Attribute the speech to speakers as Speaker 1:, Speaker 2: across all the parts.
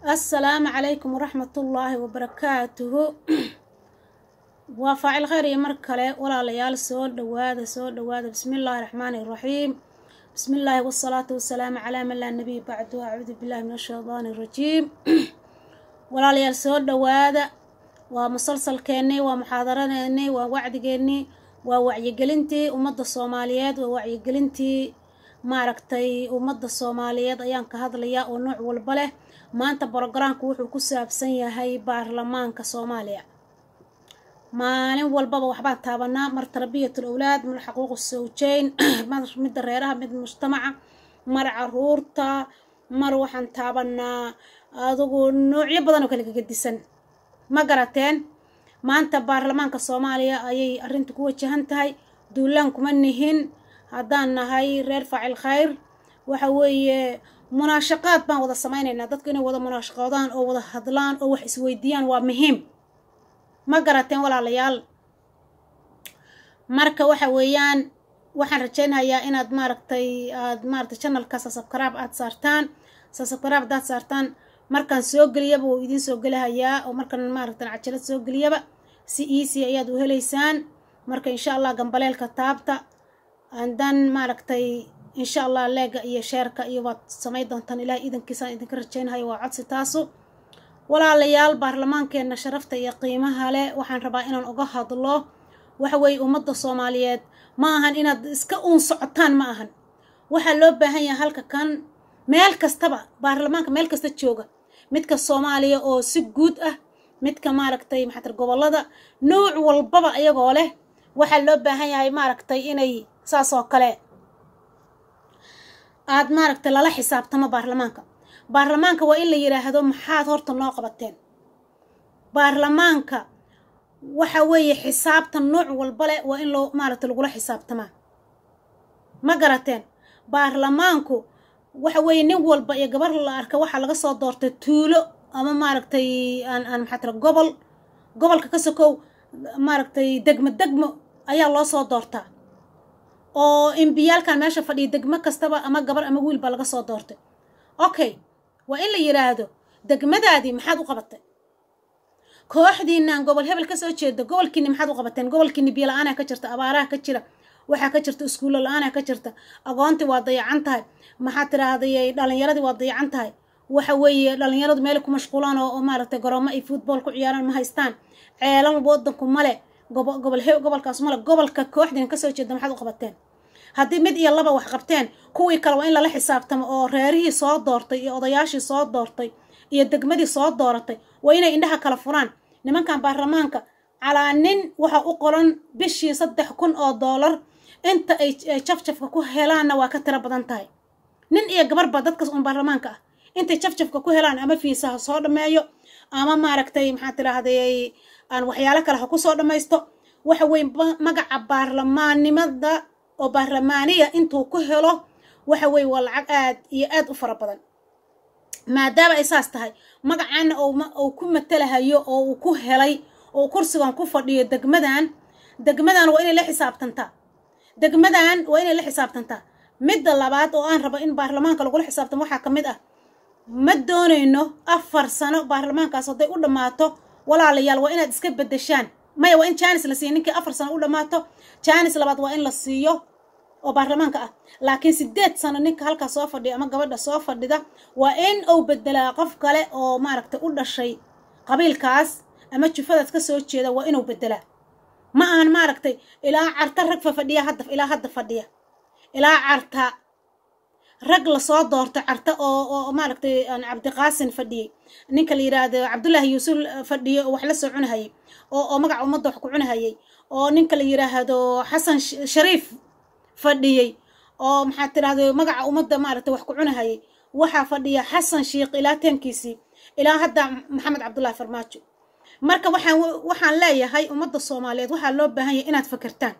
Speaker 1: assalaamu calaykum waraxmatullaahi wabarakaatuhu waa faacil khayr iyo mar kale walaalayaal soo dhowaada soo dhowaada bismi illaahi raxmaani iraxiim bismi illaahi wasalaatu wasalaamu calaa man laa nabiy bacdu acuudu billahi min ashaydaani irajiim walaalayaal soo dhowaada waa musalsalkeennii waa muxaadaradeennii waa wacdigeennii waa wacyigelintii ummadda soomaaliyeed waa wacyigelintii maaragtay ummadda soomaaliyeed ayaan ka hadlayaa oo nooc walba leh maanta brogaraamku wuxuu ku saabsan yahay baarlamaanka soomaaliya maalin walbaba waxbaan taabanaa mar tarbiyatul awlaad mar xaquuqu sawjeyn mar midda reeraha mid mujtamaca mar caruurta mar waxaan taabanaa adugu noocyo badan oo kala gagadisan ma garateen maanta baarlamaanka soomaaliya ayay arrinta ku wajahan tahay duulaan kuma nihin haddaan nahay reer faacil khayr waxa weeye munaashaqaad baan wada samaynaynaa dadku inay wada munaashaqoodaan oo wada hadlaan oo wax isweydiiyaan waa muhiim ma garateen walaalayaal marka waxa weeyaan waxaan rajaynayaa inaad maaragtay aad maaragtay channelka sasabkaraab aad saartaan sasabkaraab haddaad saartaan markaan soo geliyaba wuu idiin soo gelahayaa oo markaan maaragtan cajalad soo geliyaba si easy ayaad u helaysaan marka insha allah gambaleelka taabta andan maaragtay insha allah leega iyo sheerka iyo waad samayn doontaan ilaah iidankiisaan idinka rajaynahayo waa codsi taasu walaalayaal baarlamaankeenna sharafta iyo qiimaha leh waxaan rabaa inaan uga hadlo waxa weeye ummadda soomaaliyeed ma ahan inaad iska uun socotaan ma ahan waxaa loo baahan yahay halka kan meel kastaba baarlamaanka meel kasta jooga midka soomaaliya oo si guud ah midka maaragtay maxatar gobollada nooc walbaba iyagoo leh waxaa loo baahan yahay maaragtay inay saas oo kale aad maaragtay lala xisaabtamo baarlamaanka baarlamaanka waa in la yidhaahdo maxaad horta noo qabateen baarlamaanka waxa weeye xisaabta nooc walba leh waa in loo maaragtay lagula xisaabtamaa ma garateen baarlamaanku waxa weeye nin walba iyo gabar la arka waxaa laga soo doortay tuulo ama maaragtay aan aan maxaa tira gobol gobolka ka sokow maaragtay degmo degmo ayaa loo soo doortaa oo imbiyaalkan meesha fadhiya degmo kastaba ama gabar ama wiil baa laga soo doortay okay waa in la yidhaahdo degmadaadii maxaad u qabatay kooxdiinaan gobol hebel kasoo jeeda gobolkiini maxaad u qabateen gobolkiini biyo la-aanaa ka jirta abaaraha ka jira waxaa ka jirta iskuulla la-aanaa ka jirta aqoontii waa dayacan tahay maxaa tiraahday dhalinyaradii waa dayacan tahay waxa weeye dhalinyaradu meel ku mashquulaan oo maaragtay garoomo ay football ku ciyaaraan ma haystaan ceelal wadanku male gobol he gobolkaas male gobolka kooxdiina kasoo jeeda maxaad u qabateen haddii mid iyo laba wax qabteen kuwii kale waa in lala xisaabtamo oo reerihii soo doortay iyo odayaashii soo doortay iyo degmadii soo dooratay waa inay indhaha kala furaan nimankan baarlamaanka calaa nin waxa u qoran bishii saddex kun oo doolar inta ay jafjafka ku helaanna waa ka tiro badan tahay nin iyo gabarba dadkaas uun baarlamaanka ah intay jafjafka ku helaan ama fiisaha soo dhammeeyo ama maaragtay maxaa tiraahday aan waxyaalo kale ha ku soo dhammaysto waxa weye magaca baarlamaannimada oo baarlamaaniya intuu ku helo waxa weeye waa lacag aad iyo aad u fara badan maadaama ay saas tahay magacaana uu ku matalahayo oo uu ku helay oo kursigan ku fadhiyo degmadan degmadan waa inay la xisaabtantaa degmadan waa inay la xisaabtantaa midda labaad oo aan rabo in baarlamaanka lagula xisaabtamo waxaa ka mid ah ma doonayno afar sano baarlamaankaas hadday u dhammaato walaalayaal waa inaad iska beddeshaan maya waa in jaanis la siiyo ninkii afar sano u dhammaato jaanis labaad waa in la siiyo oo baarlamaanka ah laakiin sideed sano ninka halkaa soo fadhiya ama gabadha soo fadhida waa in uu bedelaa qof kale oo maaragtay u dhashay qabiilkaas ama jufadaas ka soo jeeda waa inuu bedelaa ma ahan maaragtay ilaa carta rag fa fadhiya hadda ilaa hadda fadhiya ilaa carta rag lasoo doorto carta oo oo maaragtay cabdiqaasin fadhiyey ninka la yidhaahdo cabdullaahi yuusuf fadhiyo oo wax la soo cunahayay oo oo magaca ummadda wax ku cunahayay oo ninka la yidhaahdo xasan shariif fadhiyey oo maxaa tirahda magaca ummadda maaragtay wax ku cunahayay waxaa fadhiya xasan shiikh ilaa teemkiisii ilaa hadda maxamed cabdullaahi farmaajo marka waxaan waxaan leeyahay ummadda soomaaliyeed waxaa loo baahan yahay inaad fakertaan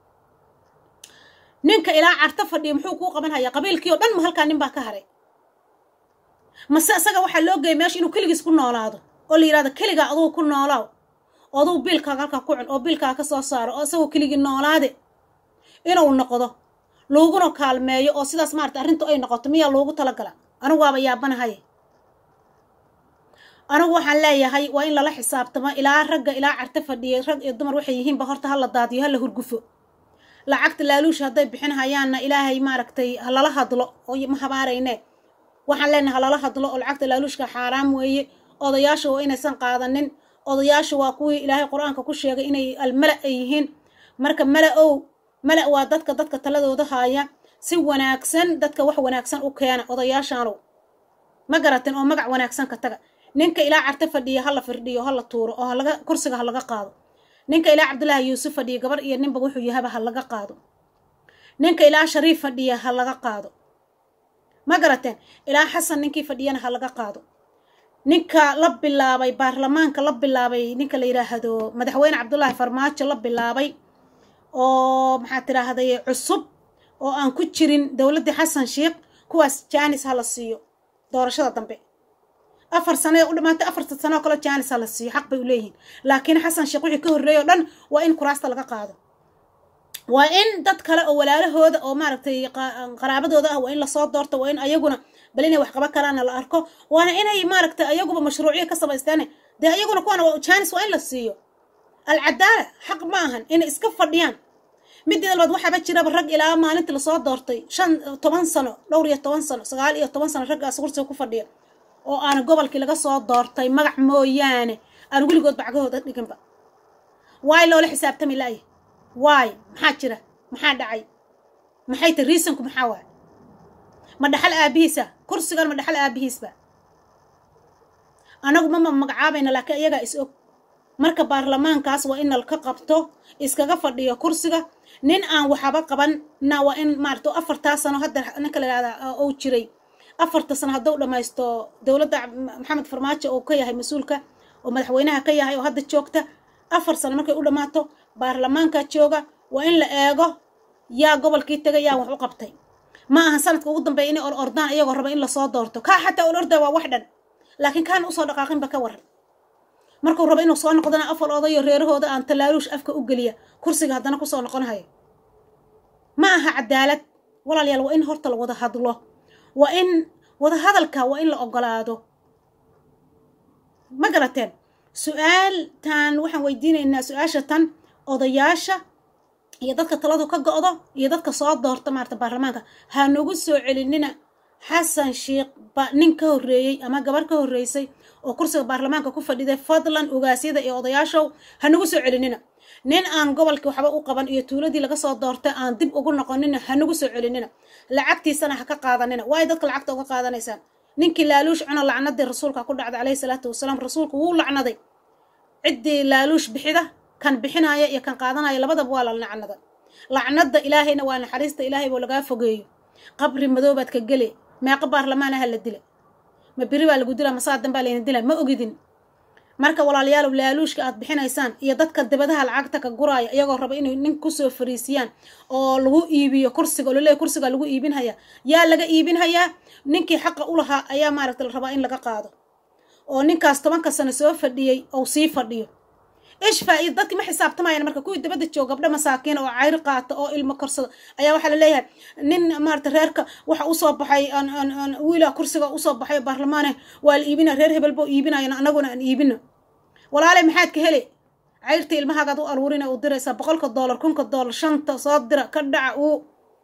Speaker 1: ninka ilaa carto fadhiya muxuu kuu qaban hayaa qabiilkii oo dhan ma halkaa nin baa ka haray mase isaga waxaa loo geeyay meesha inuu keligiis ku noolaado oo la yidhahdo keligaa adugu ku noolaaw oo adugu biilkaaga halkaa ku cun oo biilkaaga ka soo saaro oo isagoo keligii noolaade inuu noqdo looguna kaalmeeyo oo sidaas maarata arrintu ay noqoto miyaa loogu talagala anigu waaba yaabanahay anigu waxaan leeyahay waa in lala xisaabtamo ilaa ragga ilaa carta fadhiya rag iyo dumar waxay yihiinba horta hala daadiyo hala hurgufo lacagta laaluush hadday bixinhayaanna ilaahay maaragtay halala hadlo oo ma habaarayne waxaan leenahay halala hadlo oo lacagta laaluushka xaaraam weeye odayaasha waa inaysan qaadanin odayaasha waa kuwii ilaahay qur-aanka ku sheegay inay almala ay yihiin marka mala ow mala waa dadka dadka taladooda haaya si wanaagsan dadka wax wanaagsan u keena odayaashaanow ma garatin oo magac wanaagsan ka taga ninka ilaa carta fadhiya hala firdhiyo hala tuuro oo halaga kursiga ha laga qaado ninka ilaa cabdullaahi yuusuf fadhiya gabar iyo ninba wuxuu yahaba ha laga qaado ninka ilaa shariif fadhiya ha laga qaado ma garateen ilaa xasan ninkii fadhiyana ha laga qaado ninka la bilaabay baarlamaanka la bilaabay ninka la yidhaahdo madaxweyne cabdullaahi farmaajo la bilaabay oo maxaa tidhaahday cusub oo aan ku jirin dowladdii xasan sheikh kuwaas jaanis ha la siiyo doorashada dambe afar sano ee u dhamaatay afarta sano oo kale jaanis ha la siiyo xaq bay u leeyihiin laakiin xasan sheekh wixii ka horreeyay o dhan waa in kuraasta laga qaado waa in dad kale oo walaalahooda oo maaragtay qaraabadooda ah waa in lasoo doorto waa in ayaguna bal inay wax qaban karaana la arko waana inay maaragtay ayaguba mashruuciya ka samaysteene dee ayaguna kuwana jaanis waa in la siiyo alcadaala xaq ma ahan inay iska fadhiyaan middeeda labaad waxaaba jiraba rag ilaa maalintii lasoo doortay shan toban sano dhowr iyo toban sano sagaal iyo toban sano raggaas kursiga ku fadhiya oo aan gobolkii laga soo doortay magac mooyaane aan weligood bacgahooda dhiginba waay loola xisaabtami la'ya waay maxaa jira maxaa dhacay maxay ta riisanku maxaa waay ma dhaxal aabihiisa kursigan ma dhaxal aabihiisba anagu mama magacaabayna laakiin iyagaa is og marka baarlamaankaas waa in nalka qabto iskaga fadhiyo kursiga nin aan waxaba qaban na waa in maarata afartaa sano hadda ninka la yihahda ou jiray afarta sano hadduu dhammaysto dowladda maxamed farmaajo oo ka yahay mas-uulka oo madaxweynaha ka yahay oo hadda joogta afar sano markay u dhammaato baarlamaanka jooga waa in la eego yaa gobolkii tegay yaa wax u qabtay ma aha sanadka ugu dambeeya inay or ordaan iyagoo raba in lasoo doorto kaa xataa ol ordaa waa wax dhan laakiin kaana usoo dhaqaaqinba ka waran markuu rabo inuu soo noqdana afal odayo reerahooda aan tallaaluush afka u geliya kursiga haddana kusoo noqonahayo ma aha cadaalad walaalayaal waa in horta la wada hadlo waa in wada hadalka waa in la ogolaado ma garateen su-aaltan waxaan weydiinaynaa su-aasha tan odayaasha iyo dadka taladu ka go-do iyo dadka soo doorta maarata baarlamaanka ha nagu soo celinina xasan sheikh ba nin ka horreeyey ama gabar ka horreysay oo kursiga baarlamaanka ku fadhiday fadlan ogaasyada iyo odayaashow ha nagu soo celinina nin aan gobolkii waxba u qaban iyo tuuladii laga soo doortay aan dib ugu noqonina ha nagu soo celinina lacagtiisana ha ka qaadanina waayo dadka lacagta uga qaadanaysaan ninkii laaluush cuna lacnadii rasuulka ku dhacday caleyhi salaatu wasalaam rasuulku wuu lacnaday ciddii laaluush bixida kan bixinaya iyo kan qaadanaya labadaba waa la lacnada lacnada ilaahayna waa naxariista ilaahay boo lagaa fogeeyo qabri madoobaad ka gele meeqa baarlamaanaha la dila ma beri baa lagu dilaa masaadan baa layna dilaa ma ogidin marka walaalayaalow laaluushka aad bixinaysaan iyo dadka dibadaha lacagta ka guraaya iyagoo raba inay nin kusoo fariisiyaan oo lagu iibiyo kursiga oo laleeyahy kursigaa lagu iibinhayaa yaa laga iibinhayaa ninkii xaqa u lahaa ayaa maaragta la rabaa in laga qaado oo ninkaas tobanka sano soo fadhiyey ou sii fadhiyo ish faa-iida dadkii ma xisaabtamayaan marka kuwii dabadda jooga gabdho masaakiin oo cayr qaata oo ilmo korsada ayaa waxaa la leeyahay nin maarata reerka waxa usoo baxay wiila kursiga usoo baxay baarlamaane waa la iibina reer hebel boo iibinayan anaguna aan iibino walaale maxaad ka hele cayrta ilmahaagaad u aruurina u diraysaa boqolka doolar kunka doolar shanta soo dira ka dhaca uu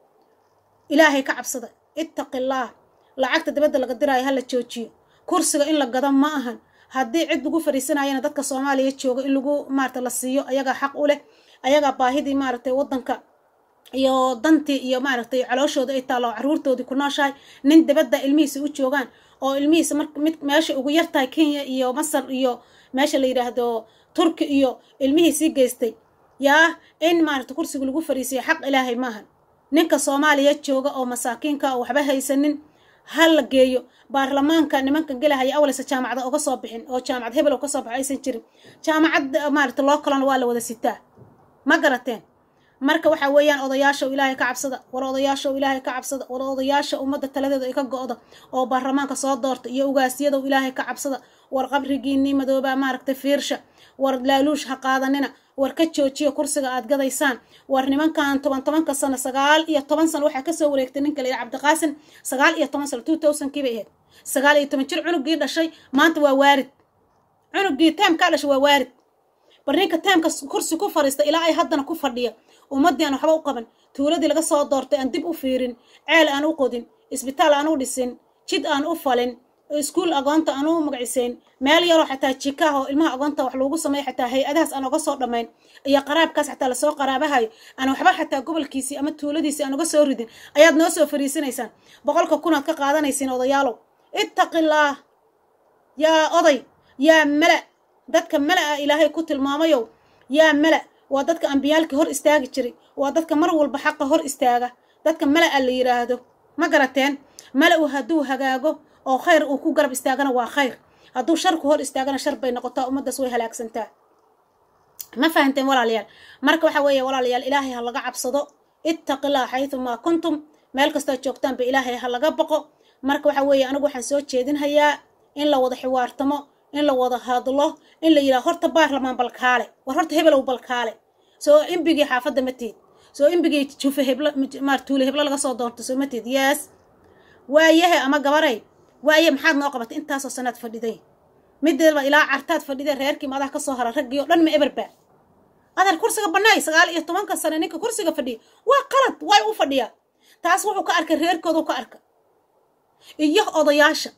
Speaker 1: ilaahay ka cabsada ittaqillaah lacagta dabadda laga diraayo hala joojiyo kursiga in la gado ma ahan haddii cid lagu fariisanayana dadka soomaaliya jooga in lagu maarata la siiyo ayagaa xaq u leh ayagaa baahidii maaragtay waddanka iyo dantii iyo maaragtay calooshooda ay taallo caruurtoodii ku nooshahay nin dabadda ilmihiisa u joogaan oo ilmihiisa mar mid meesha ugu yartahay kenya iyo masar iyo meesha la yidhaahdo turki iyo ilmihiisii geystay yaa in maaragta kursiga lagu fariisiyo xaq ilaahay maahan ninka soomaaliya jooga oo masaakiinka oo waxba haysanin ha la geeyo baarlamaanka nimanka gelahaya awaleysa jaamacada oga soo bixin oo jaamacad hebel oo kasoo baxo aysan jirin jaamacad maarata loo kalana waa la wada sitaa ma garateen marka waxa weeyaan odayaashaw ilaahay ka cabsada war odayaashaw ilaahay ka cabsada war odayaasha ummadda taladeeda ay ka go-da oo baarlamaanka soo doorta iyo ugaasyadow ilaahay ka cabsada war qabrigiinii madoobaa maaragtay fiirsha war laaluush ha qaadanina war ka joojiya kursiga aad gadaysaan war nimankan toban tobanka sano sagaal iyo toban sano waxaa kasoo wareegtay ninka la yidhi cabdiqaasim sagaal iyo toban sano two thousand kii bay ahayd sagaal iyo toban jir cunugii dhashay maanta waa waarid cunugii taamkaa dhasha waa waarid bar ninka taamka kursi ku fadhiista ilaa ay haddana ku fadhiya ummaddii aan waxba u qaban tuuladii laga soo doortay aan dib u fiirin ceel aan u qodin isbitaal aan u dhisin jid aan u falin iskuul agoonta aan u magacisayn meel yaroo xataa jikaah oo ilmaha agoonta wax loogu sameeya xataa hay-adahaas aan oga soo dhammayn iyo qaraabkaas xataa lasoo qaraabahayo aan waxba xataa gobolkiisii ama tuuladiisii aan uga soo ridin ayaad noo soo fariisinaysaan boqolka kunaad ka qaadanaysiin odayaalow ittaqillaah yaa oday yaa mala dadka mala ah ilaahay ku tilmaamayow yaa mala waa dadka ambiyaalka hor istaagi jiray waa dadka mar walba xaqa hor istaaga dadka mala a la yidhaahdo ma garateen mala-u hadduu hagaago oo khayr uu ku garab istaagana waa khayr hadduu sharku hor istaagana shar bay noqotaa ummaddaas way halaagsantaa ma fahanteen walaalayaal marka waxa weeye walaalayaal ilaahay ha laga cabsado ittaqillah xaydumaa kuntum meel kastood joogtaanba ilaahay ha laga boqo marka waxa weeye anigu waxaan soo jeedinhayaa in la wada xiwaartamo in la wada hadlo in la yidhaha horta baarlamaan balkaale war horta hebelow balkaale soo imbigii xaafadda ma tiid soo imbigii jufe heblo maar tuule heblo laga soo doonto soo ma tiid yes waayahe ama gabaray waaye maxaad noo qabatay intaasoo sanaad fadhiday mideedba ilaa cartaad fadhiday reerkii maadaha ka soo hara raggii oo dhan ma eberba adeer kursiga bannaay sagaal iyo tobanka sane ninka kursiga fadhiya waa qalad way u fadhiyaa taas wuxuu ka arkay reerkoodu ka arka iyo odayaasha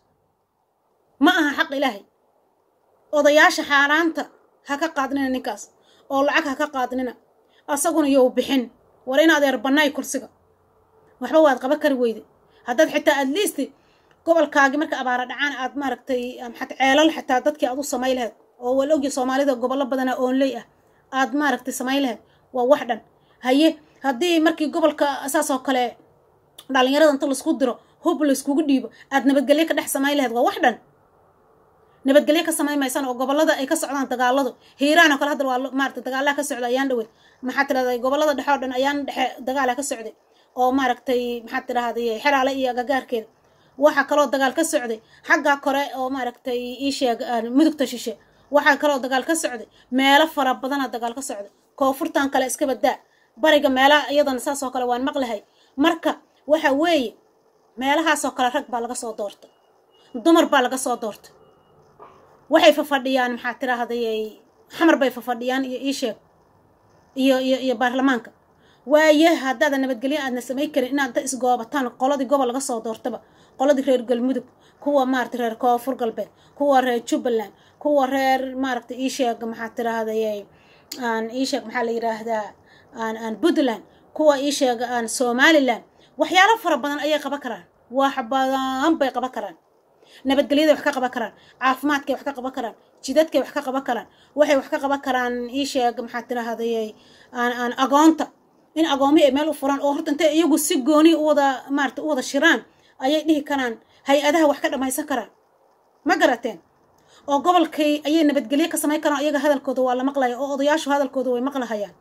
Speaker 1: ma aha xaq ilaahay odayaasha xaaraanta ha ka qaadnina ninkaas oo lacag ha ka qaadnina asaguna yow bixin war in adeer bannaay kursiga waxba waad qaba kari weyde haddaad xitaa at least gobolkaagii marka abaara dhacaan aad maaragtay maxaad ceelal xitaa dadkii aad u samay lahayd oo wal ogya soomaalida gobollo badana oonley ah aad maaragtay samay lahayd waa wax dhan haye haddii markii gobolka saas oo kale dhalinyarada inta laisku diro hub layskugu dhiibo aad nabadgelyo ka dhex samay lahayd waa wax dhan nabadgelyo ka samayn maysaan oo gobollada ay ka socdaan dagaaladu hiiraan oo kale hadda waa maaragtay dagaalaha ka socda ayaan dhawey maxaad tidhahday gobollada dhexe oo dhan ayaan dhexe dagaala ka socday oo maaragtay maxaad tidhahday xeraale iyo agagaarkeeda waxaa kaloo dagaal ka socday xagga kore oo maaragtay ii sheeg mudugta shishe waxaa kaloo dagaal ka socday meelo fara badana dagaal ka socday koonfurtan kale iska badaa bariga meelaha iyadana saas oo kale waan maqlahay marka waxa weeye meelahaasoo kale rag baa laga soo doortay dumar baa laga soo doortay waxay fafadhiyaan maxaa tiraahday xamar bay fafadhiyaan iyo ii sheeg iyo iyo iyo baarlamaanka waaye haddaada nabadgelyo aadna samay karin inaad da isgoobataan qoladii gobol laga soo doortaba qoladii reer galmudug kuwa maarata reer koonfur galbeed kuwa reer jubbaland kuwa reer maaragta ii sheeg maxaa tiraahday aan ii sheeg maxaa la yidhaahdaa aan aan puntland kuwa ii sheeg aan somaliland waxyaalo fara badan ayay qaban karaan wax badan bay qaban karaan nabadgelyaday wax ka qaban karaan caafimaadkay wax ka qaban karaan jidadkay wax ka qaban karaan waxay wax ka qaban karaan ii sheeg maxaa tiraahday aan aan agoonta in agoomihi ay meel u furaan oo horta intay iyagu si gooni u wada maarata u wada shiraan ayay dhihi karaan hay-adaha wax ka dhammaysan karaan ma garateen oo gobolkay ayay nabadgelyo ka samayn karaan iyaga hadalkooda waa la maqlaya oo odayaashu hadalkooda way maqlahayaan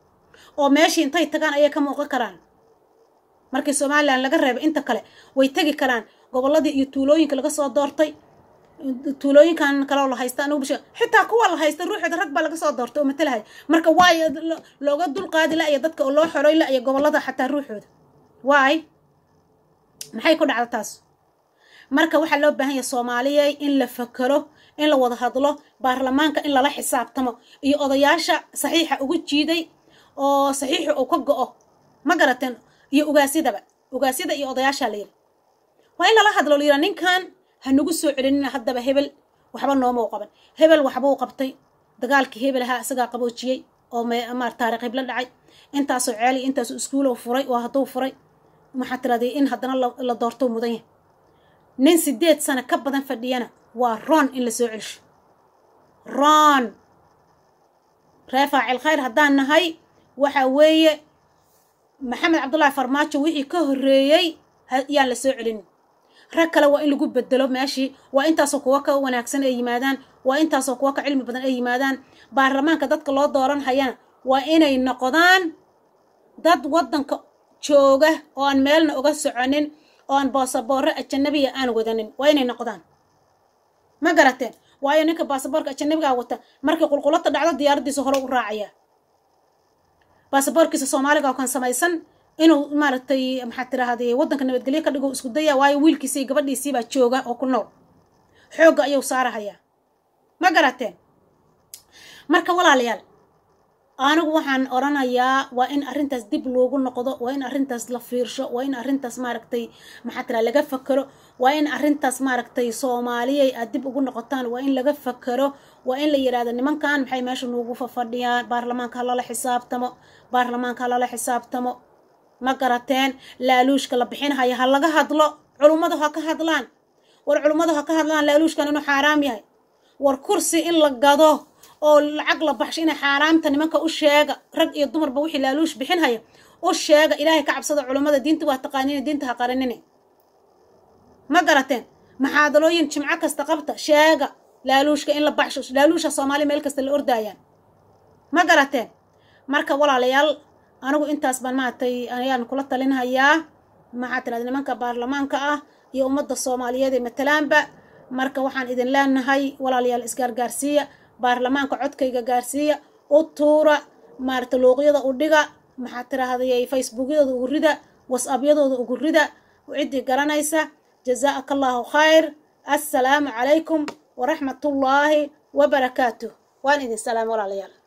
Speaker 1: oo meeshii intay tagaan ayay ka muuqan karaan markii somalilan laga reebay inta kale way tegi karaan gobolladii iyo tuulooyinka laga soo doortay tuulooyinkan kaleo la haysta anugu bisha xitaa kuwa la haysta ruuxooda rag baa laga soo doortay oo matalahay marka waayo looga dulqaadi la-ya dadka oo loo xoroy la-ya gobollada xataa ruuxooda waay maxay ku dhacda taas marka waxaa loo baahan yahay soomaaliya in la fakero in la wada hadlo baarlamaanka in lala xisaabtamo iyo odayaasha saxiixa ugu jiiday oo saxiixu uu ka go-o ma garateen iyo ugaasidaba ugaasyada iyo odayaashaa la yiri waa in lala hadlo layidhaa ninkan ha nagu soo celinina haddaba hebel waxba nooma u qaban hebel waxba u qabtay dagaalkii hebel ahaa isagaa qaboojiyey oo maar taariikh heblo dhacay intaasoo ceeli intaasoo iskuulow furay oo hadduu furay maxaa tiraday in haddana la doorto mudan yahay nin sideed sano ka badan fadhiyana waa roon in la soo celsho roon ree faacil khayr haddaan nahay waxa weeye maxamed cabdullaahi farmaajo wixii ka horreeyey yaan la soo celin rag kale waa in lagu bedelo meeshii waa intaasoo kuwa ka wanaagsan ay yimaadaan waa intaasoo kuwa ka cilmi badan ay yimaadaan baarlamaanka dadka loo dooran hayana waa inay noqdaan dad waddanka jooga oo aan meelna uga soconin oo aan baasaboorro ajanabiya aan wadanin waa inay noqdaan ma garateen waayo ninka baasaboorka ajanabigaa wata markii qulqulata dhacdo diyaaraddiisa hore u raacaya baasaboorkiisa soomaaliga oo kan samaysan inuu maaragtay maxaa tiraahday waddanka nabadgelyo ka dhigo isku daya waayo wiilkiisii gabadhiisiibaa jooga oo ku nool xoogga ayuu saarahayaa ma garateen marka walaalayaal anigu waxaan odhanayaa waa in arrintaas dib loogu noqdo waa in arrintaas la fiirsho waa in arrintaas maaragtay maxaa tiraa laga fakero waa in arrintaas maaragtay soomaaliyay aad dib ugu noqotaan waa in laga fakero waa in la yidhahdo nimankan maxay meesha noogu fafadhiyaan baarlamaanka ha lala xisaabtamo baarlamaanka ha lala xisaabtamo ma garateen laaluushka la bixinhaya ha laga hadlo culummadu ha ka hadlaan war culummadu ha ka hadlaan laaluushkan inuu xaaraam yahay war kursi in la gado oo lacag la baxsho inay xaaraamta nimanka u sheega rag iyo dumarba wixii laaluush bixinhaya u sheega ilaahay ka cabsada culummada diinta waa taqaaniin diinta ha qaranine ma garateen maxaadalooyin jimco kasta qabta sheega laaluushka in la baxsho laaluusha soomaaliya meel kasta la ordaayaan ma garateen marka walaalayaal anigu intaas baan maaragtay ayaan kula talinhayaa maxaa tirahda nimanka baarlamaanka ah iyo ummadda soomaaliyeed ee matalaanba marka waxaan idin leenahay walaalayaal isgaargaarsiiya baarlamaanka codkayga gaarsiiya u tuura maaragta luuqyada u dhiga maxaa tiraahday facebookyadooda ugu rida whatsappyadooda ugu rida ciddii garanaysa jazaaka allahu khayr assalaamu calaykum waraxmatullaahi wabarakaatuh waan idin salaam walaalayaal